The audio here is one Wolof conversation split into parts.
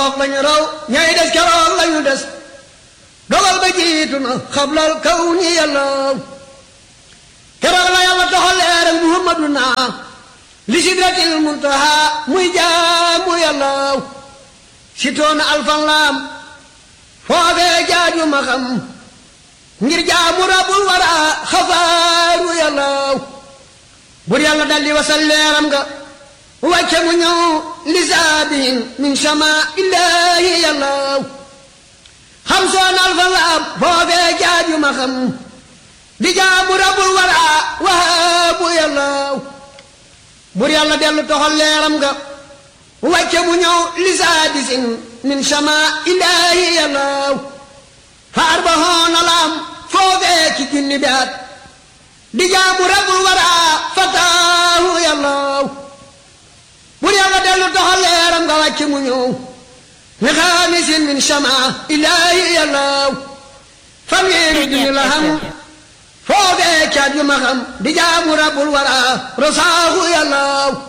lañu raw ñay des keroog lañu des dogal ba jiitu na xablal kaw ni yàlla keroog la yàlla doxal leer ak muhammaduna li sidratil muntaha muy jaamu yàlla si toona alfan laam foofee jaaju ma xam ngir jaamu rabul wara xafaaru yàlla bur yàlla daldi wasal leeram nga wàcce mu ñëw lisaabihin min sama illaahi yàlla xam soon alfan laam foofee jaaju ma xam di jaamu rabul wara wahaabu yàlla bur yàlla dellu toxal leeram nga wàcce mu ñëw lisaadisin min sama illaahi yàlla faar ba hoona laam foofee ci junni baat di jaamu rabul wara fataahu yàlla bur yàlla dellu toxal leeram nga wàcce mu ñëw li xaamisin min sama illaahi yàlla fanweeri junni la xam foofee caat yu ma xam di jaamu rabul wara rosaahu yàlla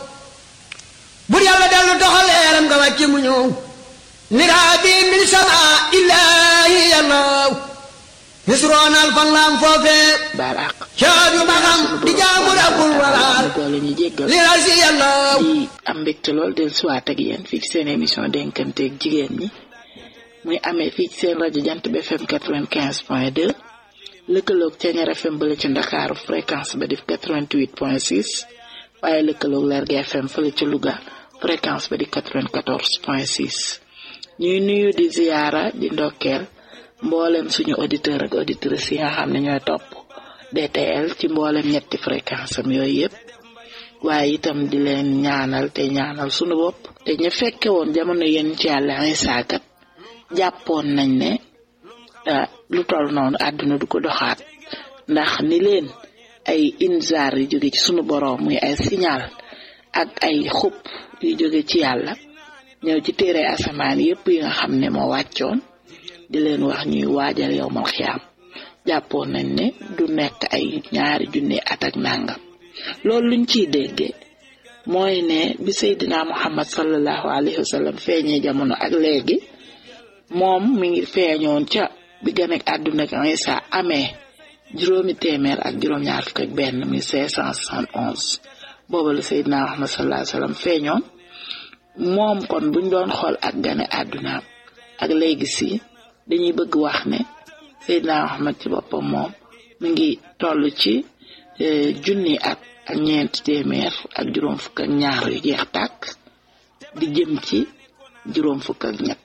bur yàlla dellu doxal leeram nga wàcce mu ñëw niraabi min sama illaahi yàlla nisroonal fan laam foofee baaraaq caat yu ma xam di jaamu rabul wara boole ñu jéggal li la si yàlla di am mbégte lool del suwaat ak yéen fii ci seen émission dénkanteeg jigéen ñi muy amee fii ci seen rajo jant bi FM 95 point 2 lëkkaloog Ceeñar FM bële ci Ndakaaru fréquence ba def 88 point 6 waaye lëkkaloog Lergui FM fële ci Louga fréquence ba di 94 point 6 ñuy nuyu di ziyaara di ndokkeel mboolem suñu auditeur ak auditrices yi nga xam ne ñooy topp DTL ci mboolem ñetti fréquence am yooyu yëpp waaye itam di leen ñaanal te ñaanal suñu bopp te ñu fekke woon jamono yéen ci yàlla Isaa kat jàppoon nañ ne ah, lu toll noonu àdduna du ko doxaat ndax ni leen ay inzaar yu jóge ci sunu boroom muy ay signal ak ay xupp yu jóge ci yàlla ñëw ci téere asamaan yépp yi nga xam ne moo wàccoon di leen wax ñuy waajal yowmal xiyaam jàppoon nañ ne du nekk ay ñaari junni at ak nàngam loolu luñ ciy dégge mooy ne bi Seydina Muhammad sallallahu alayhi wa sallam feeñee jamono ak léegi moom mi ngi feeñoon ca bi gën ak àdduna ak Isa amee juróomi téeméer ak juróom-ñaar fukk ak benn muy cinq cent soixante onze booba la Seydina Muhammad sallallahu alayhi wa sallam feeñoon moom kon buñ doon xool ak gane àdduna ak léegi si dañuy bëgg wax ne Seydina Muhammad ci boppam moom mi ngi toll ci junni at ak ñeenti téeméer ak juróom fukk ak ñaar yu jeex tàkk di jëm ci juróom fukk ak ñett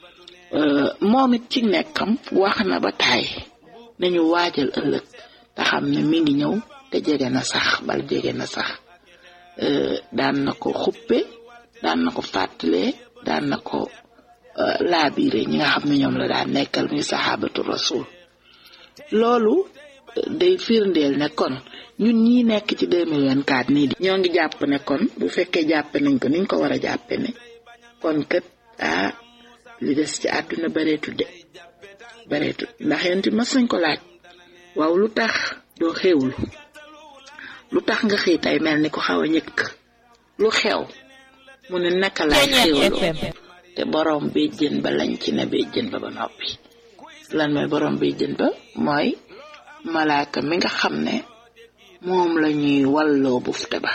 moom it ci nekkam wax na ba taay nañu waajal ëllëg te xam ne mi ngi ñëw te jege na sax bal jege na sax daan na ko xuppe daan na ko fàttalee daan na ko laabiire ñi nga xam ne ñoom la daan nekkal muy saxaabatu rasul loolu day firndeel ne kon ñun ñi nekk ci 2024 nii di ñoo ngi jàpp ne kon bu fekkee jàppe nañ ko niñ ko war a jàppe ne kon kët ah li des ci àdduna bareetul de bareetul ndax yéen it mas nañ ko laaj waaw lu tax doo xewlu lu tax nga xëy tey mel ni ko xaw a ñëkk lu xew mu ne naka laay xewloo te borom béjjën ba lañ ci ne béjjën ba ba noppi lan mooy borom béjjën ba mooy malaaka mi nga xam ne moom la ñuy walloo bufte ba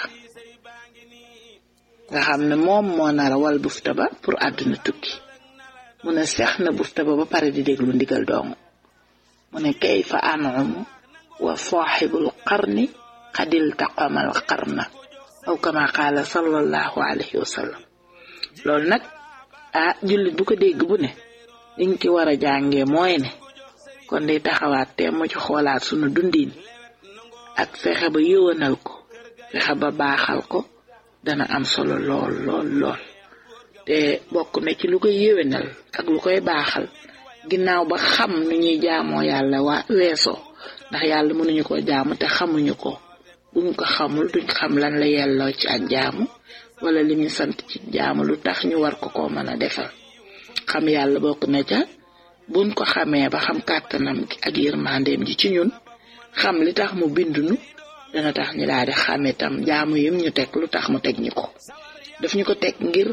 nga xam ne moom moo nar a wal bufte ba pour àdduna tukki mu ne seex na bufte ba ba pare di déglu ndigal dong mu ne kayfa anumu wa saaxibul qarni xadil taqamal qarna aw kama qaala sallallahu alayhi wa sallam loolu nag ah jullit bu ko dégg bu ne liñ ci war a jàngee mooy ne kon day taxawaat te mu ci xoolaat sunu dundin ak fexe ba yëwanal ko fexe ba baaxal ko dana am solo lool lool lool te bokk na ci lu koy yéwénal ak lu koy baaxal ginnaaw ba xam nu ñuy jaamoo yàlla waa weesoo ndax yàlla mënuñu ko jaamu te xamuñu ko buñ ko xamul duñ xam lan la yelloo ci ak jaamu wala li ñu sant ci jaamu lu tax ñu war ko ko mën a defal xam yàlla bokk na ca buñ ko xamee ba xam kàttanam gi ak yërmandeem ji ci ñun xam li tax mu bindunu dana tax ñu daal di xam itam jaamu yim ñu teg lu tax mu teg ñu ko daf ñu ko teg ngir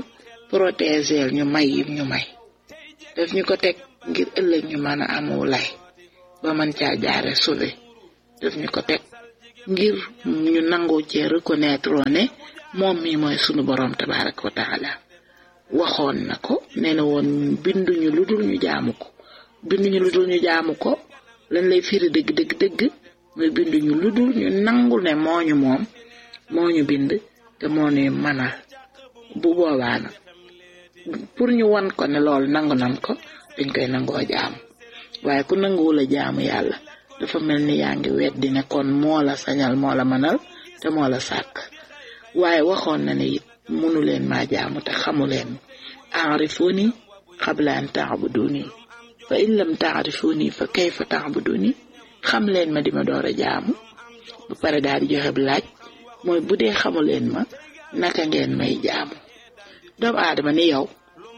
protéger ñu may yim ñu may daf ñu ko teg ngir ëllëg ñu mën a amu lay ba mën caa jaare sauvé daf ñu ko teg ngir ñu nangoo cee reconnaître ne moom mi mooy sunu borom tabaraka wa taala waxoon na ko nee na woon binduñu lu dul ñu jaamu ko binduñu lu dul ñu jaamu ko lan lay firi dëgg dëgg dëgg mooy binduñu lu dul ñu nangu ne mooñu moom moo ñu bind te moo ñuy manal bu boobaa nag pour ñu wan ko ne loolu nangu nan ko dañ koy nangoo jaamu waaye ku nanguwul a jaamu yàlla dafa mel ni yaa ngi weddi ne kon moo la sañal moo la manal te moo la sàkk waaye waxoon na ne it munu leen maa jaamu te xamu leen aarifuni qabla an taabuduni fa in lam taarifuni fa kayfa taabuduni xam leen ma di ma door a jaamu ba pare daal di joxe laaj mooy bu dee xamu leen ma naka ngeen may jaamu doomu aadama ni yow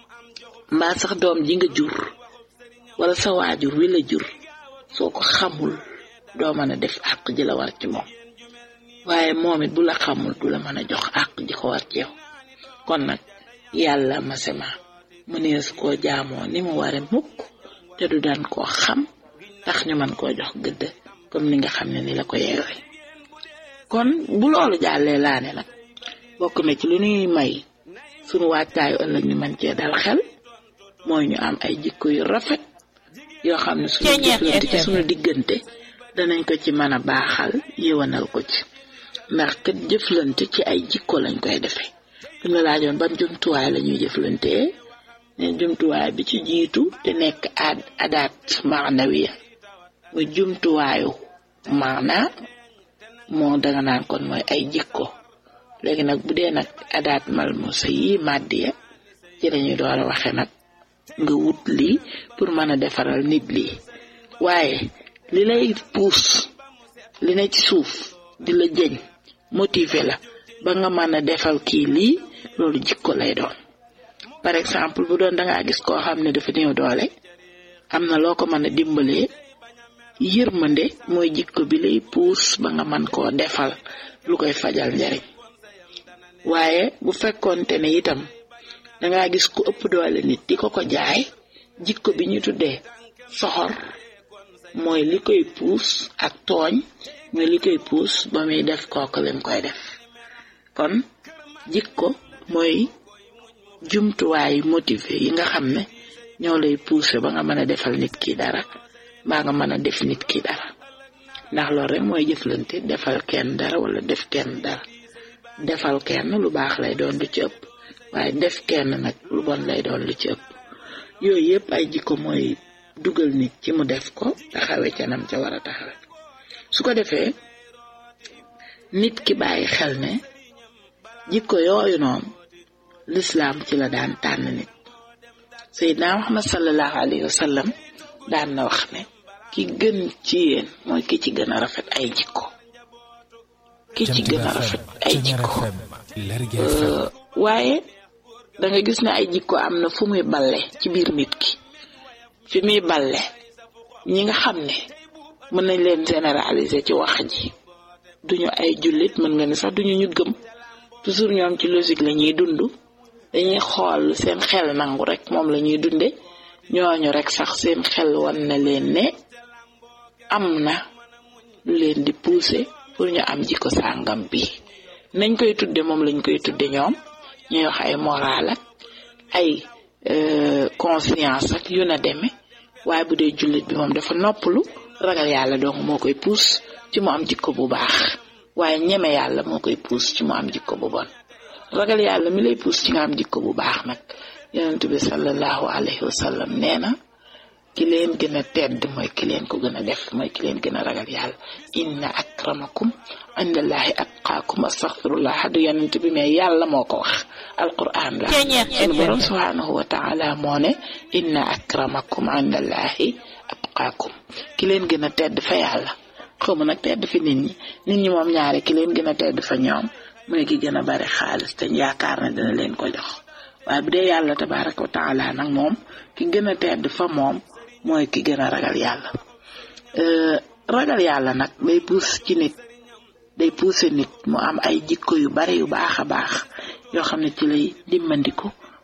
mbaa sax doom ji nga jur wala sa waajur wi la jur soo ko xamul doo mën a def àq ji la war ci moom waaye moom it bu la xamul du la mën a jox àq ji ko war ci yow kon nag yàlla masema mënees koo jaamoo ni mu ware mukk te du daan koo xam tax ñu mën koo jox gëdd comme ni nga xam ne ni la ko yeewee kon bu loolu jàllee laa ne nag bokk na ci lu ñuy may sunu wàccaayu ëllëg ñu mën cee dal xel mooy ñu am ay jikko yu rafet yoo xam ne suñu jëflante ci suñu diggante danañ ko ci mën a baaxal yëwanal ko ci ndax kat jëflante ci ay jikko lañ koy defee fi la laajoon ban jumtuwaay la ñuy jëflantee ne jumtuwaay bi ci jiitu te nekk ad adaat maanawiya muy jumtuwaayu maana moo danga naan kon mooy ay jikko léegi nag bu dee nag adaat malmusa yi màddiya ci lañuy door a waxe nag nga wut lii pour mën a defaral nit lii waaye li lay puus li ne ci suuf di la jëñ motiver la ba nga mën a defal kii lii loolu jikko lay doon par exemple bu doon dangaa gis koo xam ne dafa néew doole am na loo ko mën a dimbalee yërmande mooy jikko bi lay puus ba nga mën koo defal lu koy fajal njariñ waaye bu fekkoonte ne itam dangaa gis ku ëpp doole nit di ko ko jaay jikko bi ñu tuddee soxor mooy li koy puus ak tooñ mooy li koy puus ba muy def kooku lim koy def kon jikko mooy jumtuwaay motivé yi nga xam ne ñoo lay puuse ba nga mën a defal nit ki dara mbaa nga mën a def nit ki dara ndax loolu rek mooy jëflante defal kenn dara wala def kenn dara defal kenn lu baax lay doon lu ci ëpp waaye def kenn nag lu bon lay doon lu ci ëpp yooyu yëpp ay jikko mooy dugal nit ci mu def ko taxawe ca nam ca war a taxawe su ko defee nit ki bàyyi xel ne jikko yooyu noonu lislaam ci la daan tànn nit Seydina Muhammad sallallahu alayhi wa sallam daan na wax ne ki gën ci yéen mooy ki ci gën a rafet ay jikko ki ci gën a rafet ay jikko waaye da nga gis ne ay jikko am na fu muy balle ci biir nit ki fi muy balle ñi nga xam ne mën nañ leen généraliser ci wax ji duñu ay jullit mën nga ne sax duñu ñu gëm toujours ñoom ci logique la ñuy dund dañuy xool seen xel nangu rek moom la ñuy dunde ñooñu rek sax seen xel wan na leen ne am na lu leen di pousser pour ñu am jikko sàngam bi nañ koy tudde moom lañ koy tudde ñoom ñuy wax ay moral ak ay conscience ak yu na deme waaye bu dee jullit bi moom dafa noppalu ragal yàlla donc moo koy puus ci mu am jikko bu baax waaye ñeme yàlla moo koy puus ci mu am jikko bu bon ragal yàlla mi lay puus ci nga am jikko bu baax nag yonent bi sallallahu alayhi wa sallam nee na ki leen gën a tedd mooy ki leen ko gën a def mooy ki leen gën a ragal yàlla inna akramakum indallahi atqaakum astaghfirullah du yonent bi mais yàlla moo ko wax alquran la sunu borom subhanahu wa taala moo ne inna akramakum indallahi atqaakum ki leen gën a tedd fa yàlla xaw ma nag tedd fi nit ñi nit ñi moom ñaare ki leen gën a tedd fa ñoom mooy ki gën a bari xaalis te yaakaar ne dina leen ko jox waaye bu dee yàlla tabaraka wa taala nag moom ki gën a tedd fa moom mooy ki gën a ragal yàlla ragal yàlla nag day puus ci nit day puuse nit mu am ay jikko yu bari yu baax a baax yoo xam ne ci lay dimbandiku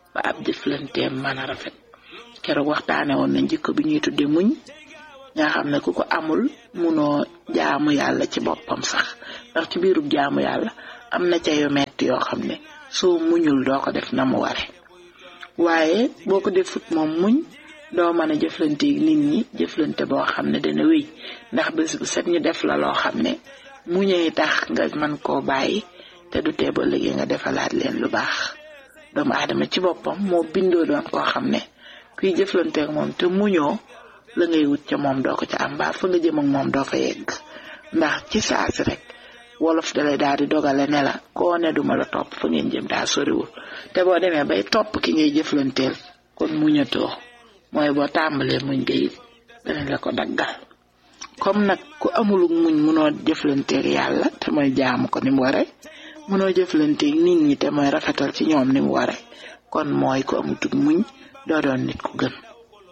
ba ab jëflanteem mën a rafet keroog waxtaane woon nañ jikko bi ñuy tudde muñ nga xam ne ku ko amul munoo jaamu yàlla ci boppam sax ndax ci biirub jaamu yàlla am na ca yu metti yoo xam ne soo muñul doo ko def na mu ware waaye boo ko defut moom muñ doo mën a jëflante nit ñi jëflante boo xam ne dana wéy ndax bés bu set ñu def la loo xam ne muñee tax nga mën koo bàyyi te du tee ba léegi nga defalaat leen lu baax doomu aadama ci boppam moo bindoo doon koo xam ne kuy jëflanteek moom te muñoo la ngay wut ca moom doo ko ca am mbaa fa nga jëm ak moom doo fa yegg ndax ci saasi rek wolof dalay daal di dogale ne la koo ne duma la topp fa ngeen jëm daa soriwul te boo demee bay topp ki ngay jëflanteel kon muñatoo mooy boo tàmbalee muñ nga it danañ la ko daggal comme nag ku amulug muñ munoo jëflanteeg yàlla te mooy jaamu ko ni mu ware munoo jëflanteeg nit ñi te mooy rafetal ci ñoom ni mu ware kon mooy ku amutug muñ doo doon nit ku gën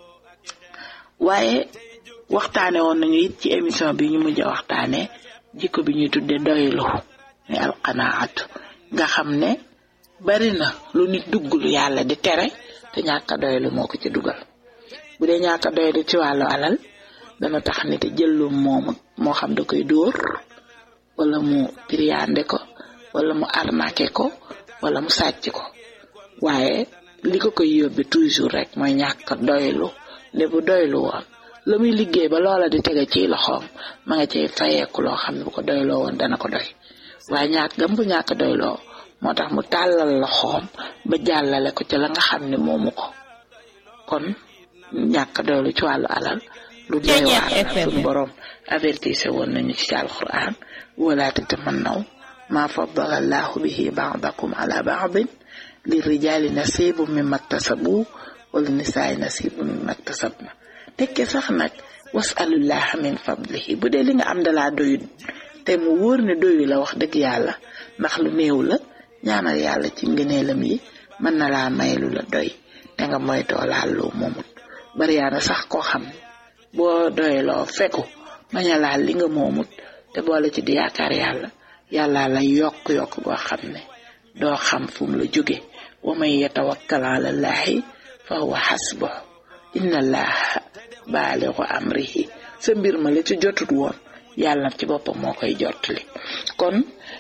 waaye waxtaane woon nañu it ci émission bi ñu mujj a waxtaane jikko bi ñuy tudde doylu ni alqanaatu nga xam ne bari na lu nit dugg lu yàlla di tere te ñàkk a doylu moo ko ci dugal bu dee ñàkk a doylu ci wàllu alal dana tax nit a jël lu moomu moo xam da koy dóor wala mu piriyaande ko wala mu arnaqué ko wala mu sàcc ko waaye li ko koy yóbbe toujours rek mooy ñàkk a doylu ne bu doylu woon la muy liggéey ba loola di tege ci loxoom ma nga cay fayeeku loo xam ne bu ko doyloo woon dana ko doy waaye ñàkk gam bu ñàkk doyloo moo tax mu tàllal loxoom ba jàllale ko ca la nga xam ne moomu ko kon ñàkk doylu ci wàllu alal lu doy waar la suñu borom avertise woon nañu ci alquran wala tatamannaw ma faddala allahu bihi ba'dakum ala ba'din lirrijali nasibu mimma iktasabu wala nisaay nasibu mimma iktasabna tekke sax nag wasalullaha min fadlihi bu dee li nga am dalaa doyut te mu wóor ne doyu la wax dëgg yàlla ndax lu néew la ñaanal yàlla ci ngëneelam yi mën na laa may lu la doy te nga moytoo laal loo moomut bari yaa na sax koo xam boo doyloo fekku bañ a laal li nga moomut te boole ci di yaakaar yàlla yàlla la yokk-yokk goo xam ne doo xam fu mu la jóge wa man yatawakkal ala llaahi fa huwa xasbuh inna allaha baaligu amrihi sa mbir ma la ci jotut woon yàlla ci boppam moo koy jottali kon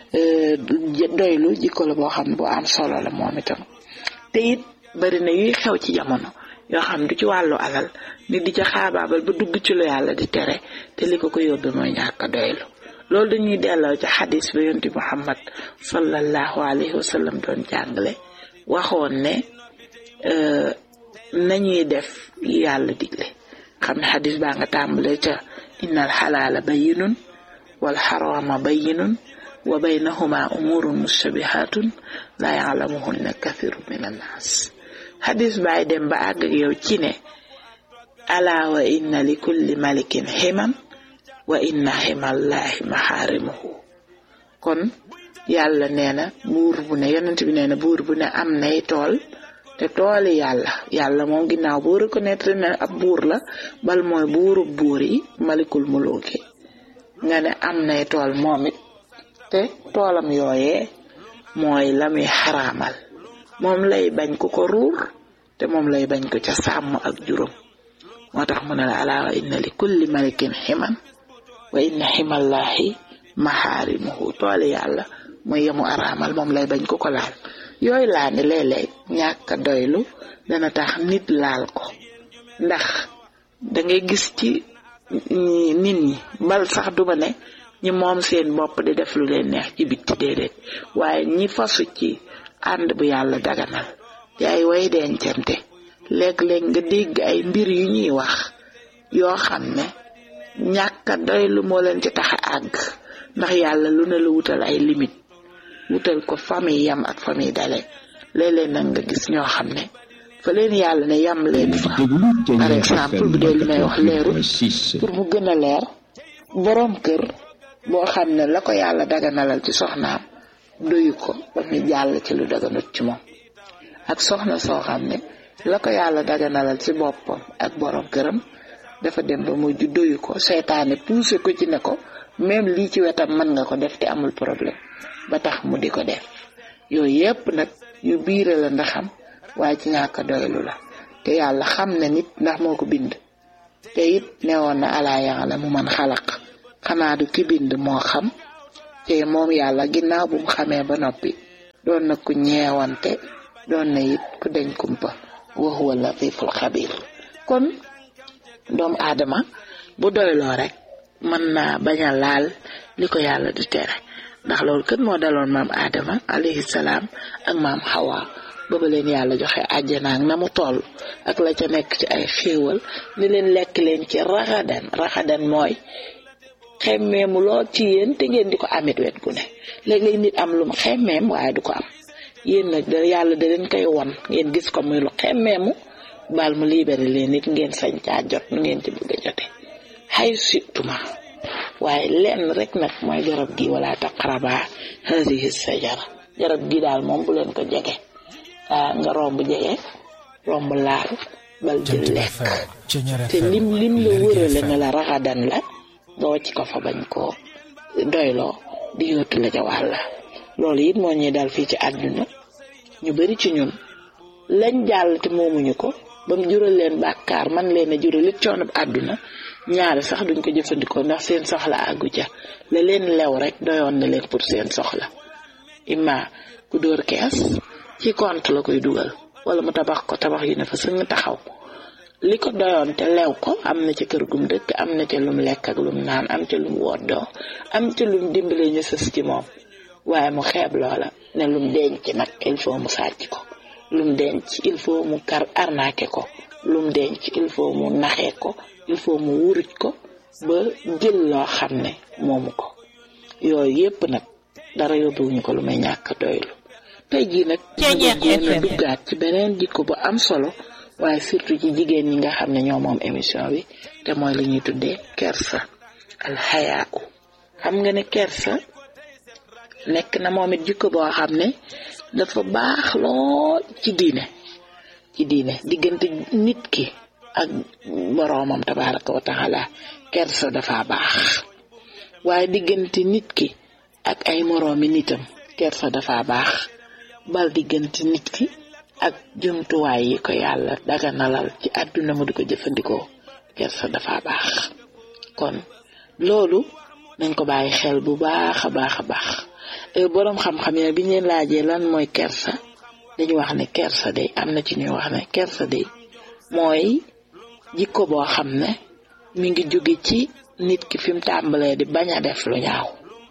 doylu jikko la boo xam ne bu am solo la moom itam te it bari na yuy xew ci jamono yoo xam du ci wàllu alal nit di ca xaabaabal ba dugg ci lu yàlla di tere te li ko ko yóbbe mooy ñàkk a doylu loolu dañuy delloo ci xadis ba yonti muhammad sallallahu alayhi wa sallam doon jàngale waxoon ne nañuy def yàlla digle xam ne xadis baa nga tàmbale ca inna al xalaala bayinun wal xarama bayinun wa baynahuma umurun mustabihatun la yalamuhunna kathiru min annaas xadis baay dem ba àgg ak yow ci ne ala wa inna li kulli malikin ximan wa inna ximallahi maxaarimuhu kon yàlla nee na buur bu ne yonent bi nee na buur bu ne am nay tool te tooli yàlla yàlla moom ginnaaw boo reconnaître ne ab buur la bal mooy buuru buur yi malikul muluki nga ne am nay tool moom it te toolam yooyee mooy la muy xaraamal moom lay bañ ku ko ruur te moom lay bañ ko ca sàmm ak juróom moo tax mu ne la alaa wa inna li kulli malikin ximan wa inna ximallahi maxaarimuhu tooli yàlla mooy yemu araamal moom lay bañ ku ko laal yooyu laa ni léeg-léeg ñàkk a doylu dana tax nit laal ko ndax dangay gis ci nit ñi bal sax duma ne ñi moom seen bopp di def lu leen neex ci bitti déedéet waaye ñi fasu ci ànd bu yàlla daganal ci ay way dencante léeg-léeg nga dégg ay mbir yu ñuy wax yoo xam ne ñàkk a doylu moo leen ci tax a àgg ndax yàlla lu ne la wutal ay limite wutal ko famille yam ak famille dale léeg-léeg nag nga gis ñoo xam ne fa leen yàlla ne yam leen fa par exemple bu dee li may wax leeru pour mu gën a leer boroom kër boo xam ne la ko yàlla daganalal ci soxnaam doyu ko ba mu jàll ci lu daganut ci moom ak soxna soo xam ne la ko yàlla daganalal ci boppam ak boroom këram dafa dem ba mujj doyu ko seytaane poussé ko ci ne ko même lii ci wetam mën nga ko def te amul problème ba tax mu di ko def yooyu yépp nag yu biire la ndaxam waaye ci ñàkk doylu la te yàlla xam na nit ndax moo ko bind te it newoon na alaa yàlla mu man xalaq xanaa du ki bind moo xam te moom yàlla ginnaaw bu mu xamee ba noppi doon na ku ñeewante doon na it ku deñ kumpa wa huwa latiful xabir kon doomu aadama bu doyloo rek mën naa bañ a laal li ko yàlla di tere ndax loolu kët moo daloon maam aadama alayhi salaam ak maam xawa booba leen yàlla joxe àjjana ak na mu toll ak la ca nekk ci ay xéewal ni leen lekk leen ci raxadan raxadan mooy xemmeemu lool ci yéen te ngeen di ko amit wet gu ne léeg-léeg nit am lu mu xemmeem waaye du ko am yéen nag da yàlla da leen koy won ngeen gis ko muy lu xemmeemu baal mu libéré leen nit ngeen sañ caa jot nu ngeen ci bëgg a jote xay situma waaye lenn rek nag mooy garab gi wala taqraba hadihi sajara garab gi daal moom bu leen ko jege ah nga romb jege romb laal bal jël lekk te lim lim la wërale ne la raxadan la nga wàcc ko fa bañ koo doyloo di yóotu la ca wàlla loolu it moo ñuy dal fii ci àdduna ñu bari ci ñun lañ jàll te moomuñu ko ba mu jural leen bàkkaar man leen a jural it coono àdduna ñaari sax duñ ko jëfandikoo ndax seen soxla àggu ca la leen lew rek doyoon na leen pour seen soxla imma ku dóor kees ci compte la koy dugal wala mu tabax ko tabax yu ne fa sëñ taxaw li ko doyoon te lew ko am na ca kër gum dëkk am na ca lum lekk ak lum naan am ca lum woddoo am ca lum dimbale ñu sës ci moom waaye mu xeeb loola ne lum denc nag il faut mu sàcc ko lum denc il faut mu kar arnaqué ko lum denc il faut mu naxee ko il faut mu wuruj ko ba jël loo xam ne moomu ko yooyu yépp nag dara yóbbuwuñu ko lu may ñàkk doylu tey jii nag ñu génn duggaat ci beneen jikko bu am solo waaye surtout ci jigéen ñi nga xam ne ñoo moom émission bi te mooy li ñuy tuddee kersa alxayaa xam nga ne kersa nekk na moom it jikko boo xam ne dafa baax lool ci diine ci diine diggante nit ki ak boroomam tabaraka wa taala kersa dafa baax waaye diggante nit ki ak ay moroomi nitam kersa dafa baax bal diggante nit ki ak jumtuwaay yi ko yàlla daganalal ci àdduna mu di ko jëfandikoo kersa dafa baax kon loolu nañ ko bàyyi xel bu baax a baax a baax boroom xam-xam yi bi ñu leen laajee lan mooy kersa dañu wax ne kersa day am na ci ñuy wax ne kersa day mooy jikko boo xam ne mi ngi jóge ci nit ki fi mu tàmbalee di bañ a def lu ñaaw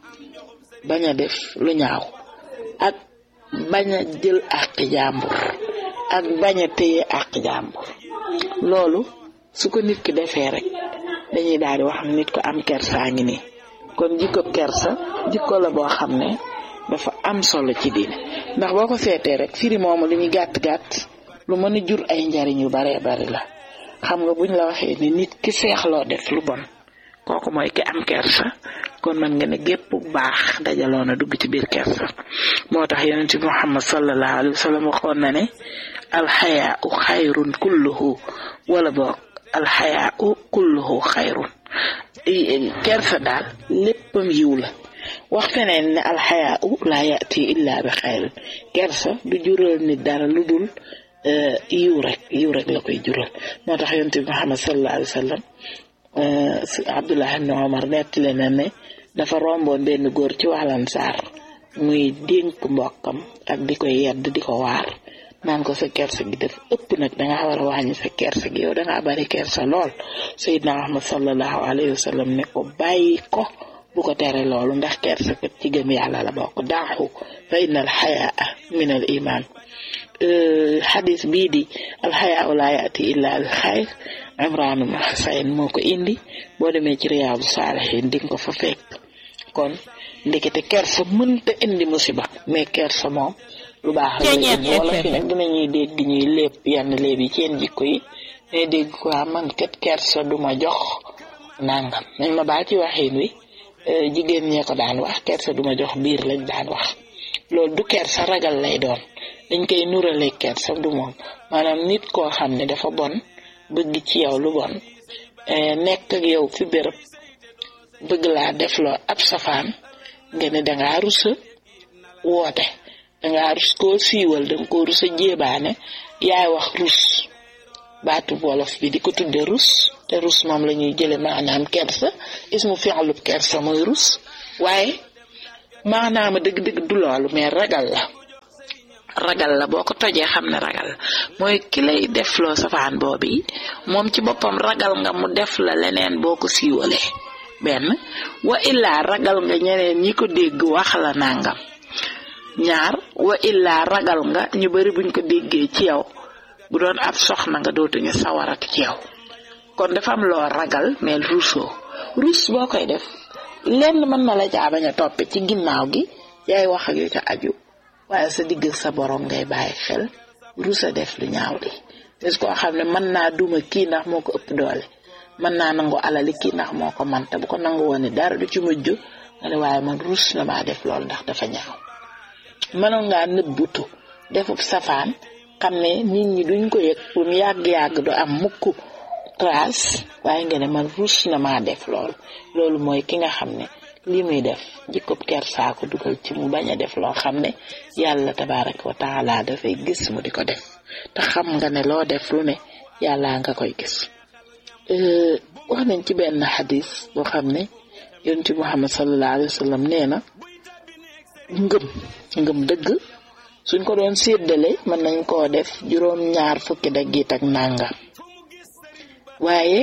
bañ a def lu ñaaw ak bañ a jël àq jàmbur ak bañ a téye àq jàmbur loolu su ko nit ki defee rek dañuy daal di wax nit ko am kersaa ngi nii kon jikko kersa jikko la boo xam ne dafa am solo ci diine ndax boo ko seetee rek firi moomu li muy gàtt gàtt lu mën a jur ay njariñ yu baree bari la xam nga buñ la waxee ni nit ki seexloo def lu bon kooku mooy ki am kersa kon man nga ne gépp baax dajaloo na dugg ci biir kersa moo tax yonent bi Muhammad sallallahu alayhi wa sallam waxoon na ne alxayaau xayrun kulluhu wala boog alxayaau kulluhu xayrun kersa daal léppam yiw la wax feneen ne alxayaau laa yati illa bi xayrin kersa du jural nit dara lu dul yiw rek yiw rek la koy jural moo tax yonent bi Muhammad sallallahu alayhi wa sallam Abdullah ibn Omar nettali na ne dafa romboon benn góor ci wàllan saar muy dénk mbokkam ak di ko yedd di ko waar naan ko sa kersa gi def ëpp nag danga war a wàññi sa kersa gi yow dangaa bari kersa lool Seydina Muhammad sallallahu alayhi wa sallam ne ko bàyyi ko bu ko tere loolu ndax kersa kat ci gëm yàlla la bokk daaxu fa inna al xayaa min al iman xadis bii di alxayaa laa yaati illa al xayr Imraan ibn Husayn moo ko indi boo demee ci Riyaadu Saalihiin di nga ko fa fekk kon ndekete kersa mënta indi musiba mais kersa moom lu baax la indi wala fi nag dinañuy dégg ñuy lépp yenn léeb yi seen jikko yi day dégg ko man kat kersa duma jox nangam nañ ma baal ci waxin wi jigéen ñee ko daan wax kersa duma jox biir lañ daan wax loolu du kersa ragal lay doon dañ koy nurale kersa du moom maanaam nit koo xam ne dafa bon bëgg ci yow lu bon nekk ak yow fi béréb bëgg laa defloo ab safaan nga ne dangaa rusa woote dangaa rus koo siiwal danga koo rusa jéebaane yaay wax rus baatu wolof bi di ko tudde rus te rus moom la ñuy jële maanaam kersa ismu fi'lub kersa mooy rus waaye maanaama dëgg-dëgg du loolu mais ragal la ragal la boo ko tojee xam ne ragal mooy ki lay defloo safaan boobu moom ci boppam ragal nga mu def la leneen boo ko siiwalee benn wa illaa ragal nga ñeneen ñi ko dégg wax la nangam ñaar wa illaa ragal nga ñu bari buñ ko déggee ci yow bu doon ab soxna nga dootuñu sawarati ci yow kon dafa am loo ragal mais ruusoo ruus boo koy def lenn mën na la caa bañ a toppe ci ginnaaw gi yaay wax ak yu ca aju waaye sa digg sa borom ngay bàyyi xel ruusa def lu ñaaw li parce que koo xam ne mën naa duma kii ndax moo ko ëpp doole mën naa nangu alali kii ndax moo ko man te bu ko nangu woon ni dara du ci mujj nga ne waaye man ruus na maa def loolu ndax dafa ñaaw mënoon ngaa nëbbutu defub safaan xam ne nit ñi duñ ko yëg bu mu yàgg-yàgg du am mukk trace waaye nga ne man ruus na maa def loolu loolu mooy ki nga xam ne li muy def jikkob kersaa ko dugal ci mu bañ a def loo xam ne yàlla tabaraka wa taala dafay gis mu di ko def te xam nga ne loo def lu ne yàlla nga koy gis wax nañ ci benn xadis boo xam ne yonent Muhammad sallallahu alayhi wa sallam nee na ngëm ngëm dëgg suñ ko doon séddale mën nañ koo def juróom ñaar fukki daggit ak nàngam waaye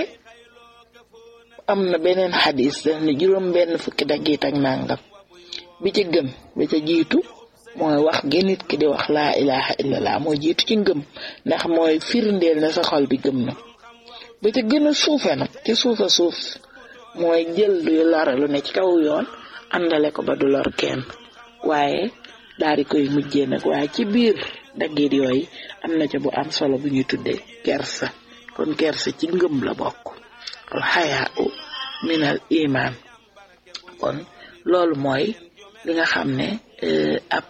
am na beneen xadis daf ne juróom benn fukki daggit ak nàngam bi ca gën bi ca jiitu mooy wax gi nit ki di wax laa ilaha illallah mooy jiitu ci ngëm ndax mooy firndeel na sa xol bi gëm na ba ca gën a suufe nag ci suufa suuf mooy jël luy lore lu ne ci kaw yoon àndale ko ba du lor kenn waaye daal di koy mujjee nag waaye ci biir daggit yooyu am na ca bu am solo bu ñuy tuddee kersa kon kersa ci ngëm la bokk al xayaa u minal iman kon loolu mooy li nga xam ne ab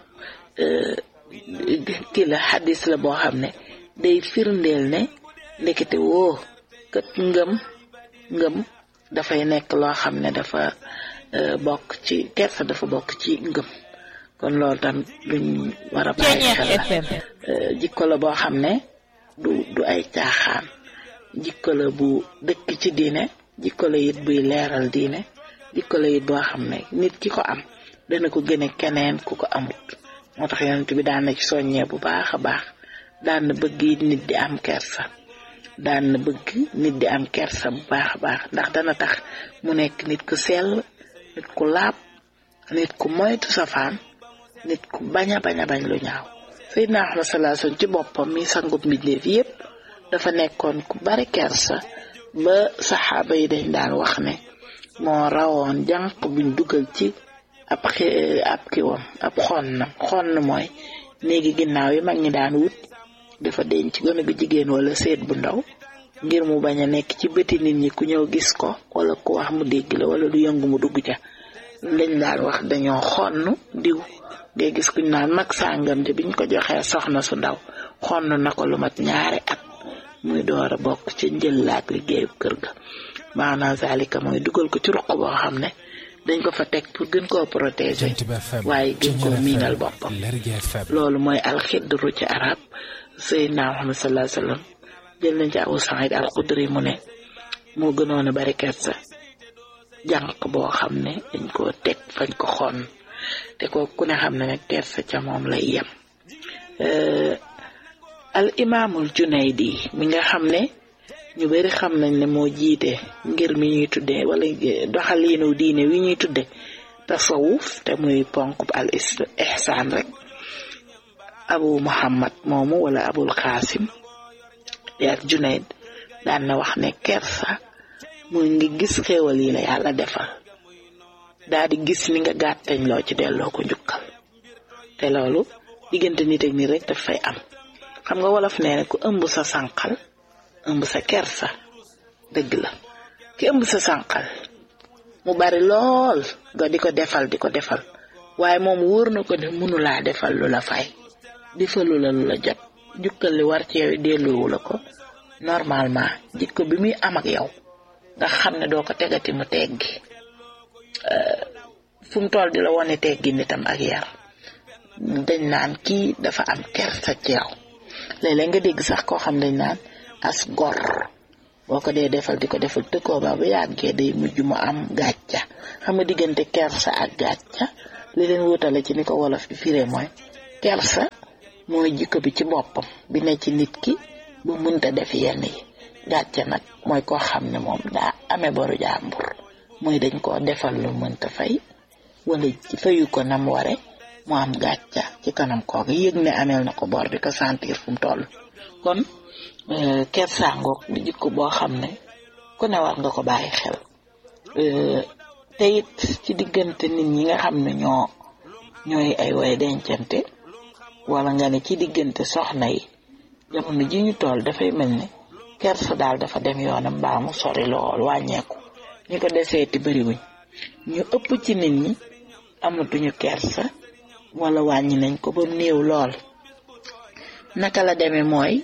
kii la xadis la boo xam ne day firndeel ne ndekete woo kat ngëm ngëm dafay nekk loo xam ne dafa bokk ci kersa dafa bokk ci ngëm kon loolu tamit luñ war a bàyyi xel la jikko la boo xam ne du du ay caaxaan jikko la bu dëkk ci diine jikko la it buy leeral diine jikko la it boo xam ne nit ki ko am dana ko gëne keneen ku ko amut moo tax yonent bi daan na ci soññee bu baax a baax daan na bëgg it nit di am kersa daan na bëgg nit di am kersa bu baax a baax ndax dana tax mu nekk nit ku sell nit ku laab nit ku moytu safaan nit ku bañ a bañ a bañ lu ñaaw Seydina Ahmad sallallahu alayhi wasallam ci boppam mi sangub mbindeef yépp dafa nekkoon ku bari kersa ba saxaaba yi dañ daan wax ne moo rawoon jànq buñ dugal ci ab xi ab kiwam ab xonnam xonn mooy néegi ginnaaw yi mag ñi daan wut dafa denc gone gu jigéen wala seet bu ndaw ngir mu bañ a nekk ci bëti nit ñi ku ñëw gis ko wala ku wax mu dégg la wala lu yëngu mu dugg ca lañ daan wax dañoo xonn diw ngay gis kuñ naan mag sàngam te biñ ko joxee soxna su ndaw xonn na ko lu mat ñaari at muy door a bokk ci njëllaat liggéeyu kër ga maanaam zalika mooy dugal ko ci ruq boo xam ne dañ ko fa teg pour gën koo protéger waaye gën koo miinal boppam loolu mooy alxidru ci arab Seydina Muhammad sallallahu alayhi wasallam jël nañ ci Abu Saïd al Xudri mu ne moo gënoon a bari kersa jànq boo xam ne dañ koo teg fañ ko xonn te ko ku ne xam ne nag kersa ca moom lay yem al imaamul Junaydi mi nga xam ne ñu bari xam nañ ne moo jiite ngir mi ñuy tudde wala doxaliinu diine wi ñuy tudde tasawuf te muy ponk al ihsaan rek abu muhammad moomu wala abul xaasim yaak Junayd daan na wax ne kersa muy ngi gis xéewal yi la yàlla defal daa di gis ni nga gàttañ loo ci delloo ko njukkal te loolu diggante nit ak nit rek daf fay am xam nga wolof nee ne ku ëmb sa sànqal ëmb sa kersa dëgg la ki ëmb sa sànqal mu bari lool nga di ko defal di ko defal waaye moom wóor na ko ne mënulaa defal lu la fay defalu la lu la jot jukkal li war ci yow delloowu la ko normalement jikko bi muy am ak yow nga xam ne doo ko tegati mu teggi fu mu toll di la wone teggi nitam ak yar dañ naan kii dafa am kersa ci yow léeg-léeg nga dégg sax koo xam dañ naan as gor boo ko dee defal di ko defal tëkkoo ba bu yàggee day mujj mu am gàcca xam nga diggante kersa ak gàcca li leen wutale ci ni ko wolof di firee mooy kersa mooy jikko bi ci boppam bi ne ci nit ki bu mënta def yenn yi gàcca nag mooy koo xam ne moom daa amee boru jàmbur mooy dañ koo defal lu mënta fay wala fayu ko nam ware mu am gàcca ci kanam kooga yëg ne ameel na ko bor di ko sentir fu mu toll kon kersaangoog di jikko boo xam ne ku ne war nga ko bàyyi xel te it ci diggante nit ñi nga xam ne ñoo ñooy ay way dencante wala nga ne ci diggante soxna yi jamono ji ñu toll dafay mel ne kersa daal dafa dem yoonam mbaa mu sori lool wàññeeku ñi ko deseeti bariwuñ ñu ëpp ci nit ñi amatuñu kersa wala wàññi nañ ko ba néew lool naka la demee mooy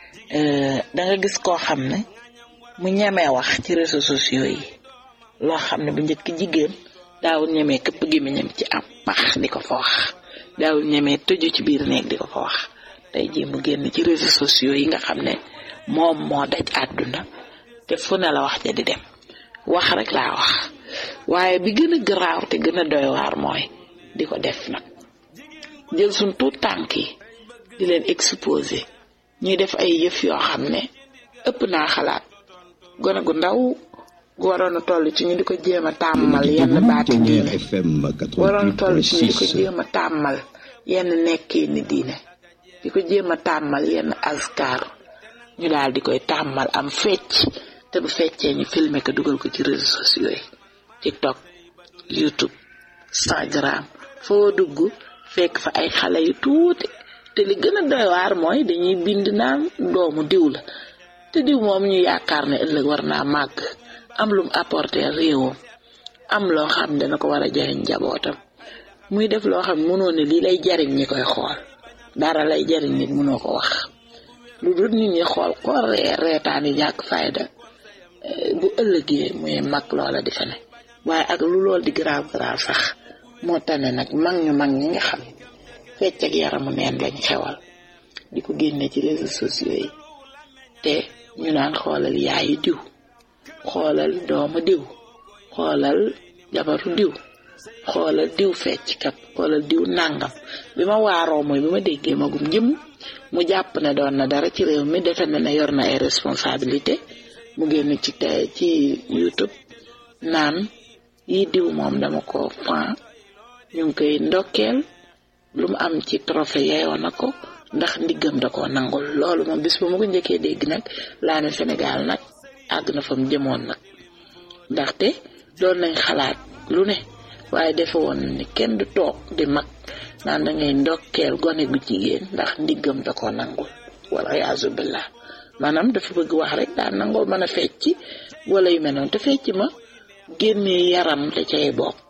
danga gis koo xam ne mu ñemee wax ci réseaux sociaux yi loo xam ne bu njëkk jigéen daawul ñemee këpp gémmiñam ci am max di ko fa wax daawul ñemee tëju ci biir néeg di ko fa wax tey jii mu génn ci réseaux sociaux yi nga xam ne moom moo daj àdduna te fu ne la wax ja di dem wax rek laa wax waaye bi gën a garaaw te gën a doy waar mooy di ko def nag jël suñ tuut tànk yi di leen exposé ñuy def ay yëf yoo xam ne ëpp naa xalaat gone gu ndaw gu waroon a toll ci ñu di ko jéem a tàmmal yenn baati diine waroon a toll ci ñu di ko jéem a tàmmal yenn nekkee ni diine di ko jéem a tàmmal yenn askar ñu daal di koy tàmmal am fecc te bu feccee ñu filmer ko dugal ko ci réseaux sociaux yi TikTok YouTube Instagram foo dugg fekk fa ay xale yu tuuti te li gën a doy waar mooy dañuy bind naan doomu diw la te diw moom ñu yaakaar ne ëllëg war naa màgg am lum apporter réewam am loo xam ne dana ko war a jariñ njabootam muy def loo xam ne mënoo ne lii lay jariñ ñi koy xool dara lay jariñ nit mënoo ko wax lu dul nit ñi xool ko ree reetaan yi ñàkk fayda bu ëllëgee muy mag loola di fa ne waaye ak lu lool di grave grave sax moo tane nag mag ñu mag ñi nga xam fecc ak yaramu neen lañ xewal di ko génne ci réseaux sociaux yi te ñu naan xoolal yaayu diw xoolal doomu diw xoolal jabaru diw xoolal diw fecc kat xoolal diw nàngam bi ma waaroo mooy bi ma déggee magum jëm mu jàpp ne doon na dara ci réew mi defe na ne yor na ay responsabilité mu génn ci tey ci YouTube naan yi diw moom dama ko fan ñu ngi koy ndokkeel lu mu am ci trophée yeyoo na ko ndax ndiggam da koo nangul loolu moom bis bu ma ko njëkkee dégg nag laa ne Sénégal nag àgg na fa mu jëmoon nag ndaxte doon nañ xalaat lu ne waaye defe woon ni kenn du toog di mag naan da ngay ndokkeel gone gu jigéen ndax ndiggam da koo nangul wala yaasu billah maanaam dafa bëgg wax rek daan nangoo mën a fecc wala yu mel noonu te fecc ma génnee yaram da cay bokk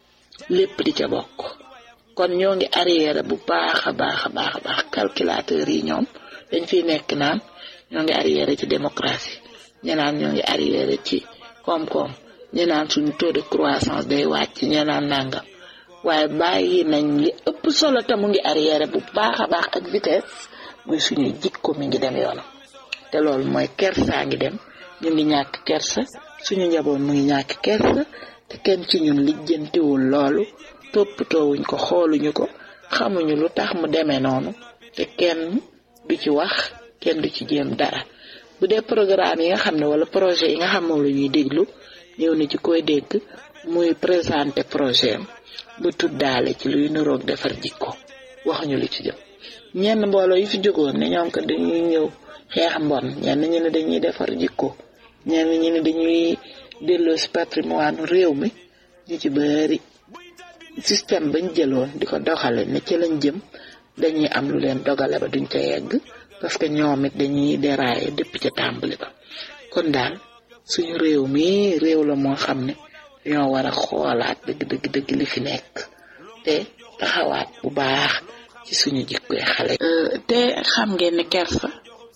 lépp di ca bokk kon ñoo ngi arrière bu baax a baax a baax a baax calculateur yi ñoom dañ fiy nekk naan ñoo ngi arrière ci démocratie ñu naan ñoo ngi arrière ci koom-koom ñu naan suñu taux de croissance day wàcc ñu naan nangam waaye bàyyi nañ li ëpp solo te mu ngi arrière bu baax a baax ak vitesse muy suñu jikko mi ngi dem yoonam te loolu mooy kersaa ngi dem ñu ngi ñàkk kersa suñu njaboot mu ngi ñàkk kersa te kenn ci ñun lijjantiwul loolu toppatoowuñ ko xooluñu ko xamuñu lu tax mu demee noonu te kenn du ci wax kenn du ci jéem dara bu dee programme yi nga xam ne wala projet yi nga xam moom la ñuy déglu ñëw na ci koy dégg muy présenter projet am bu tuddaale ci luy niroog defar jikko waxuñu lu ci jëm ñenn mbooloo yi fi jógoon ne ñoom ko dañuy ñëw xeex mbon ñenn ñu ne dañuy defar jikko ñenn ñu ne dañuy delloo si patrimoine réew mi ñu ci bari système bañ jëloon di ko doxale ne ci lañ jëm dañuy am lu leen dogale ba duñ ca yegg parce que ñoom it dañuy dérailler depuis ca tàmbali ba kon daal suñu réew mi réew la moo xam ne ñoo war a xoolaat dëgg dëgg dëgg li fi nekk te taxawaat bu baax ci suñu jikkoy xale te xam ngeen ne kersa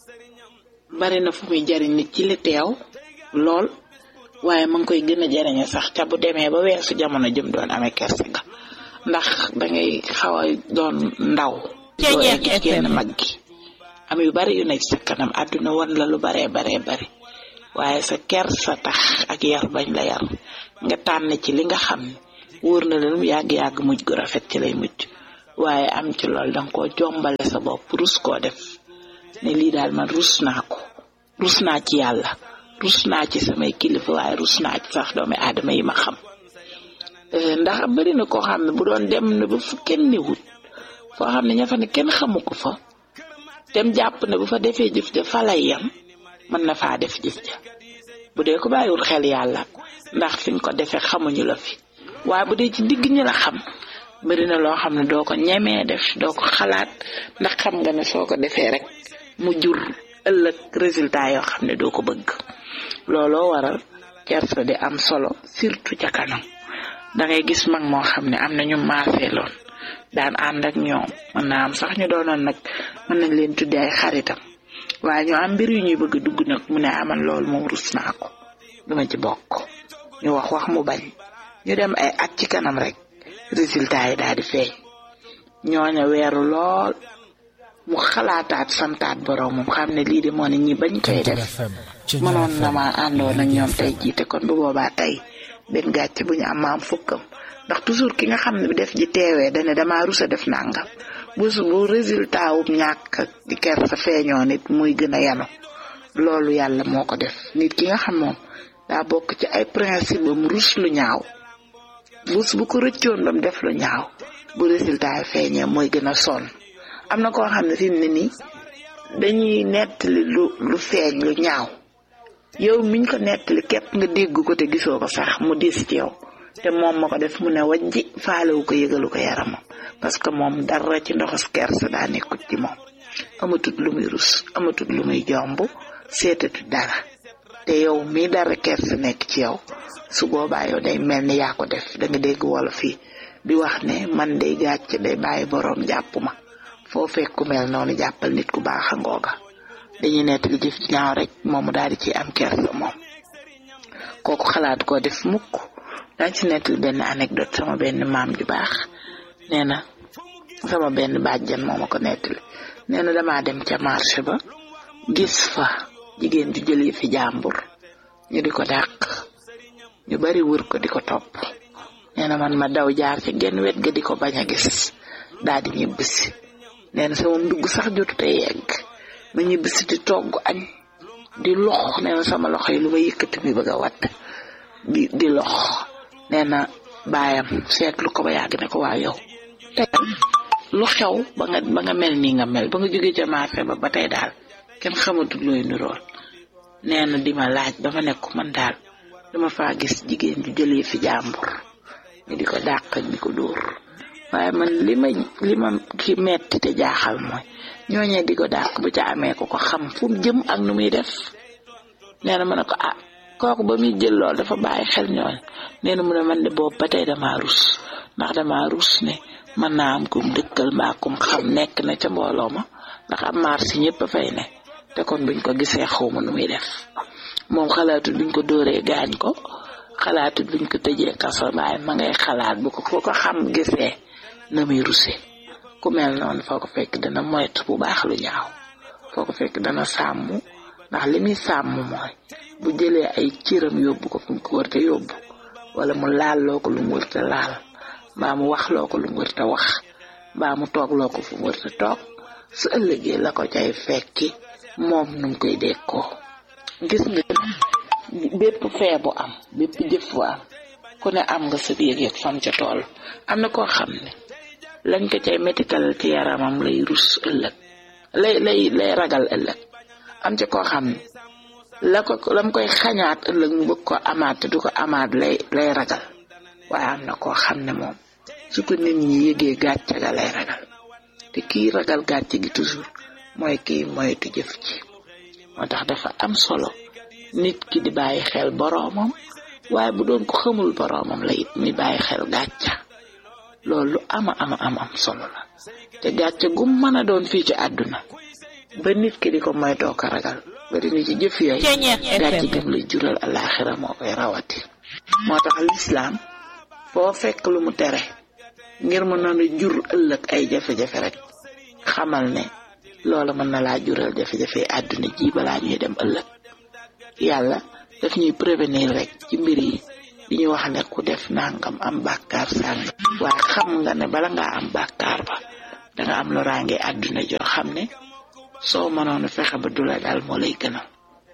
bari na fu muy jariñ nit ci li teew lool waaye ma ngi koy gën a jariñe sax ca bu demee ba weesu jamono jëm doon amee kersa nga ndax dangay xaw a doon ndaw doo egg genn mag gi am yu bari yu nekk sa kanam àdduna wan la lu baree baree bari waaye sa ker sa tax ak yar bañ la yar nga tànn ci li nga xam ne wóor na la lu yàgg-yàgg mujj gu rafet ci lay mujj waaye am ci lool danga koo jombale sa bopp rus koo def ne lii daal man rus naa ko rus naa ci yàlla rus naa ci samay kilifa waaye rus naa ci sax doomi aadama yi ma xam ndax bari na koo xam ne bu doon dem na ba fu kenn newut foo xam ne ña fa ne kenn xamu ko fa dem jàpp ne bu fa defee jëf ja fa lay yam mën na faa def jëf ja bu dee ko bàyyiwul xel yàlla ndax fi nga ko defee xamuñu la fi waaye bu dee ci digg ñi la xam bari na loo xam ne doo ko ñemee def doo ko xalaat ndax xam nga ne soo ko defee rek mu jur ëllëg résultat yoo xam ne doo ko bëgg looloo waral kersa di am solo surtout ca kanam da ngay gis mag moo xam ne am na ñu maaseeloon daan ànd ak ñoom mën naa am sax ñu doonoon nag mën nañ leen tuddee ay xaritam waaye ñu am mbir yu ñuy bëgg dugg nag mu ne aman loolu moom rus naa ko duma ci bokk ñu wax wax mu bañ ñu dem ay at ci kanam rek résultat yi daal di feeñ ñooña weeru lool mu xalaataat santaat borom moom xam ne lii de moo ne ñi bañ koy def mënoon na ma àndoon ak ñoom tey jiite kon bu boobaa tey benn gàcce bu ñu am maam fukkam ndax toujours ki nga xam ne bi def ji teewee dane damaa rusa def nangam bu bu résultat wu ñàkk di ker sa feeñoo nit muy gën a yanu loolu yàlla moo ko def nit ki nga xam moom daa bokk ci ay principe am rus lu ñaaw bus bu ko rëccoon bam def lu ñaaw bu résultat yi feeñee mooy gën a sonn am na koo xam ne fi mu ne nii dañuy nettali lu lu feeñ lu ñaaw yow miñ ko nettali képp nga dégg ko te gisoo ko sax mu diis ci yow te moom ma ko def mu ne wajji faalewu ko yëgalu ko yaramam parce que moom dara ci ndoxas kersa daa nekkut ci moom amatut lu muy rus amatut lu muy jomb seetatut dara te yow mii dara kersa nekk ci yow su boobaa yow day mel ni yaa ko def da nga dégg wala fii di wax ne man day gàcc day bàyyi boroom jàpp ma foo fekk ku mel noonu jàppal nit ku baax a ngooga dañuy nettali jëf ci ñaaw rek moomu daal di ci am kersa moom kooku xalaat koo def mukk dañ ci nettali benn anecdote sama benn maam ju baax nee na sama benn bàjjan moo ma ko nettali nee na damaa dem ca marché ba gis fa jigéen ju jël fi jàmbur ñu di ko dàq ñu bari wër ko di ko topp nee na man ma daw jaar ci genn wet ga di ko bañ a gis daal di ñibbisi nee na sama ndugg sax jotu te yegg ma ñibbisi di togg añ di lox nee na sama loxo yi lu ma yëkkati mi bëgg a watt di di lox nee na baayam seetlu ko ba yàgg ne ko waa yow tey lu xew ba nga ba nga mel nii nga mel ba nga jógee ca marché ba ba tey daal kenn xamatul looy nurool nee na di ma laaj ba ma nekk man daal dama faa gis jigéen ju jëlee fi jàmbur ñu di ko dàq di ko dóor waaye man li ma li ma ki metti te jaaxal mooy ñooñee di ko dàq bu ca amee ko ko xam fu mu jëm ak nu muy def nee na ma ne ko ah kooku ba muy jël lool dafa bàyyi xel ñooñ nee na mu ne man de boobu ba tey damaa rus ndax damaa rus ne mën naa am kum dëkkal mbaa kum xam nekk na ca mbooloo ma ndax am marché ñëpp a fay ne te kon buñ ko gisee xawma nu muy def moom xalaatut buñ ko dóoree gaañ ko xalaatut buñ ko tëjee kaso waaye ma ngay xalaat bu ko ko ko xam gisee na muy ruse ku mel noonu foo ko fekk dana moytu bu baax lu ñaaw foo ko fekk dana sàmm ndax li muy sàmm mooy bu jëlee ay cëram yóbbu ko fu mu ko wërte yóbbu wala mu laal loo ko lu mu wërte laal mbaa mu wax loo ko lu mu wërte wax mbaa mu toog loo ko fu mu wërte toog su ëllëgee la ko cay fekki moom nu mu koy dékkoo gis nga bépp fee bu am bépp jëf bu am ku ne am nga sa yëg-yëg fam ca tool am na koo xam ne lañ ko cay métital ci yaramam lay rus ëllëg lay lay lay ragal ëllëg am ca koo xam ne la ko lam koy xañaat ëllëg mu bëgg ko amaat te du ko amaat lay lay ragal waaye am na koo xam ne moom su ko nit ñi yëgee gàcce ga lay ragal te kii ragal gàcce gi toujours mooy kii moytu jëf ci moo tax dafa am solo nit ki di bàyyi xel boroomam waaye bu doon ko xamul boroomam la it muy bàyyi xel gàcca loolu lu ama ama am am solo la te gàcce gu mën a doon fii ci àdduna ba nit ki di ko moytoo ko ragal bari ni ci jëf yooyu gàcce gëm lay jural alaxira moo koy rawati moo tax lislaam foo fekk lu mu tere ngir mu noonu jur ëllëg ay jafe-jafe rek xamal ne loola mën na laa jural jafe-jafe àdduna ji balaa ñuy dem ëllëg yàlla daf ñuy prévenir rek ci mbir yi di ñu wax ne ku def nangam am bàkkaar sàng waaye xam nga ne bala ngaa am bàkkaar ba danga am loraange àdduna joo xam ne soo mënoon fexe ba du la daal moo lay gënal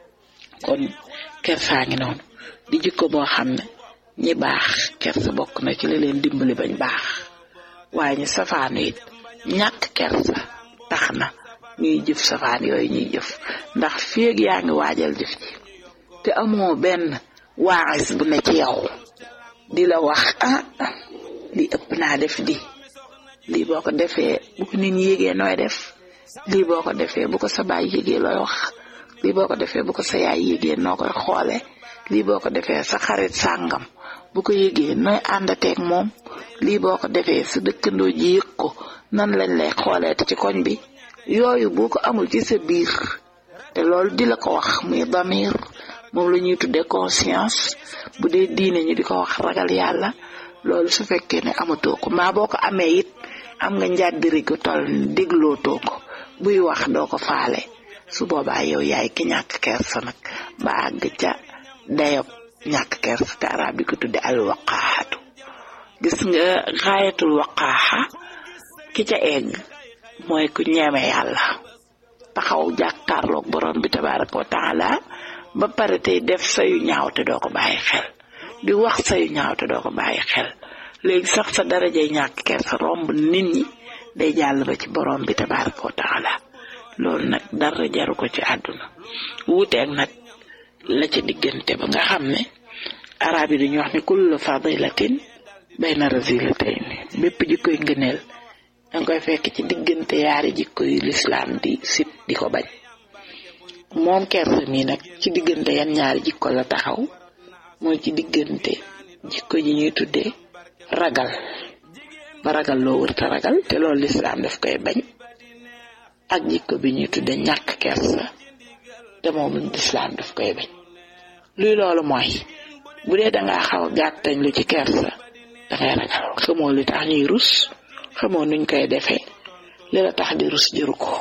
kon kersaa ngi noonu di jikko boo xam ne ñi baax kersa bokk na ci la leen dimbali bañ baax waaye ñu safaanu it ñàkk kersa tax na ñuy jëf safaan yooyu ñuy jëf ndax féeg yaa ngi waajal jëf ji te amoo benn waaxis bu ne ci yow di la wax ah li ëpp naa def di lii boo ko defee bu ko nit ñi yégee nooy def lii boo ko defee bu ko sa baay yégee looy wax lii boo ko defee bu ko sa yaay yégee noo koy xoole lii boo ko defee sa xarit sàngam bu ko yégee nooy àndateeg moom lii boo ko defee sa dëkkandoo ji yëg ko nan lañ lay xooleete ci koñ bi yooyu boo ko amul ci sa biir te loolu di la ko wax muy damir moom la ñuy tuddee conscience bu dee diine ñu di ko wax ragal yàlla loolu su fekkee ne amatoo ko maa boo ko amee it am nga njàddiri gu toll ni déglootoo ko buy wax doo ko faale su boobaa yow yaay ki ñàkk kersa nag ba àgg ca dayob ñàkk kersa te arab di ko tudde al waqaaxatu gis nga xaayatul waqaaxa ki ca egg mooy ku ñeme yàlla taxaw jàkkaarloog borom bi tabaraka wa taala ba pare tey def sayu ñaaw te doo ko bàyyi xel di wax sayu ñaaw te doo ko bàyyi xel léegi sax sa darajay ñàkk kersa romb nit ñi day jàll ba ci borom bi tabaraka wa taala loolu nag dara jaru ko ci àdduna wuuteeg nag la ca diggante ba nga xam ne arab yi dañuy wax ne kullu fadilatin bayna razilatayn bépp jikkoy ngëneel danga koy fekk ci diggante yaari jikko yu lislaam di sib di ko bañ moom kersa mi nag ci diggante yan ñaari jikko la taxaw mooy ci diggante jikko ji ñuy tuddee ragal ba ragal loo wërta ragal te loolu lislaam daf koy bañ ak jikko bi ñuy tuddee ñàkk kersa te moom lislaam daf koy bañ luy loolu mooy bu dee dangaa xaw a gàttañ lu ci kersa dangay ragal xamoo li tax ñuy rus xamoo nuñ koy defee li la tax di rus jëru ko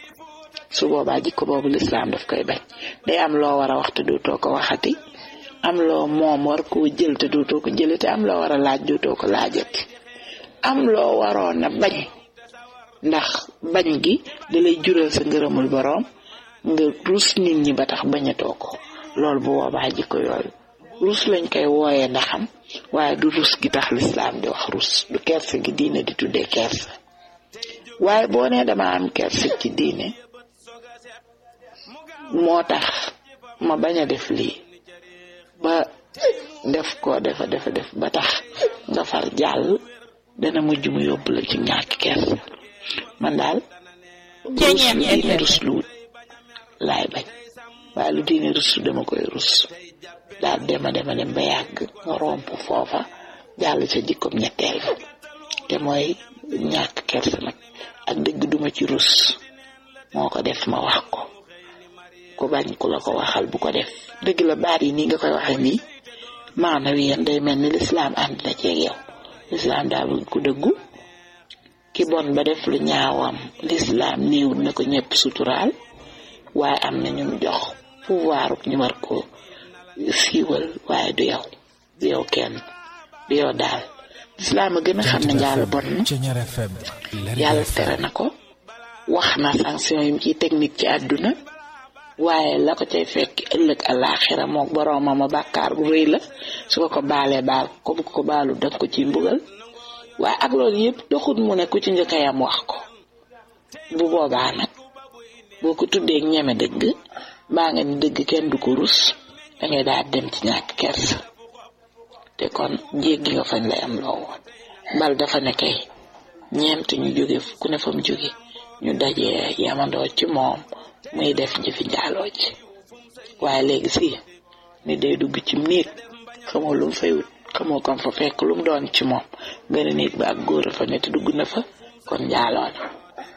su boobaa jikko boobu lislaam daf koy bañ day am loo war a wax te dootoo ko waxati am loo moom war koo jël te dootoo ko jële te am loo war a laaj dootoo ko laajati am loo waroon a bañ ndax bañ gi da lay jural sa ngërëmul boroom nga rus nit ñi ba tax bañatoo ko loolu bu boobaa jikko yooyu rus lañ koy wooyee ndaxam waaye du rus gi tax lislaam di wax rus du kersa gi diine di tuddee kersa waaye boo nee dama am kersa ci diine moo tax ma bañ a def lii ba def ko defa defa def ba tax nga far jàll dana mujj mu yóbbu la ci ñàkk kersa man daal rus lu diine rus lu laay bañ waaye lu diine rus lu dama koy rus daal dema dema dem ba yàgg nga romp foofa jàll ca jikkoom ñetteel ba te mooy ñàkk kersa nag ak dëgg duma ci rus moo ko def ma wax ko ku bañ ku la ko waxal bu ko def dëgg la baat yi nii nga koy waxe nii maanaam yéen day mel ni lislaam ànd na ceeg yow lislaam daa bëgg ku dëggu ki bon ba def lu ñaawam lislaam néewul na ko ñëpp suturaal waaye am na ñun jox pouvoir ñu war ko siiwal waaye du yow du yow kenn du yow daal lislaam a gën a xam ne njaalo bon na yàlla tere na ko wax na sanction yi ciy technique ci àdduna waaye la ko cay fekk ëllëg àllaaxira mook boroomam a bàkkaar bu rëy la su ko ko baalee baal ko bu ko baalu danga ko ciy mbugal waaye ak loolu yëpp doxut mu ne ku ci njëkk yam wax ko bu boobaa nag boo ko tuddee ñeme dëgg baa nga ni dëgg kenn du ko rus dangay daal dem ci ñàkk kersa te kon jéggi nga fañ lay am loo woon bal dafa ne kay ñeent ñu jóge ku ne fa mu jóge ñu dajee yamandoo ci moom muy def jëfi njaaloo ji waaye léegi si ni day dugg ci néeg xamoo lu mu fay wut xamoo kon fa fekk lu mu doon ci moom benn néeg ba ak góor a fa ne te dugg na fa kon njaaloo na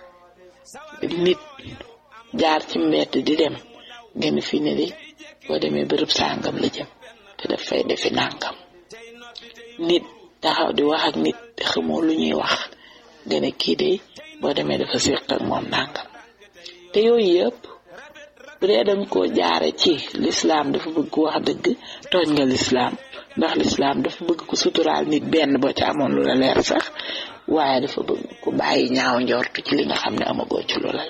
nit jaar ci mbedd di dem ngeen fi ne di boo demee bërëb sàngam la jëm te daf fay defi nàngam nit taxaw di wax ak nit te xamoo lu ñuy wax nga ne kii de boo demee dafa séq ak moom nàngam te yooyu yëpp bu dee dañ koo jaare ci lislaam dafa bëgg ku wax dëgg tooñ nga lislaam ndax lislaam dafa bëgg ku suturaal nit benn boo ci amoon lu la leer sax waaye dafa bëgg ku bàyyi ñaaw njortu ci li nga xam ne amagoo ci lu la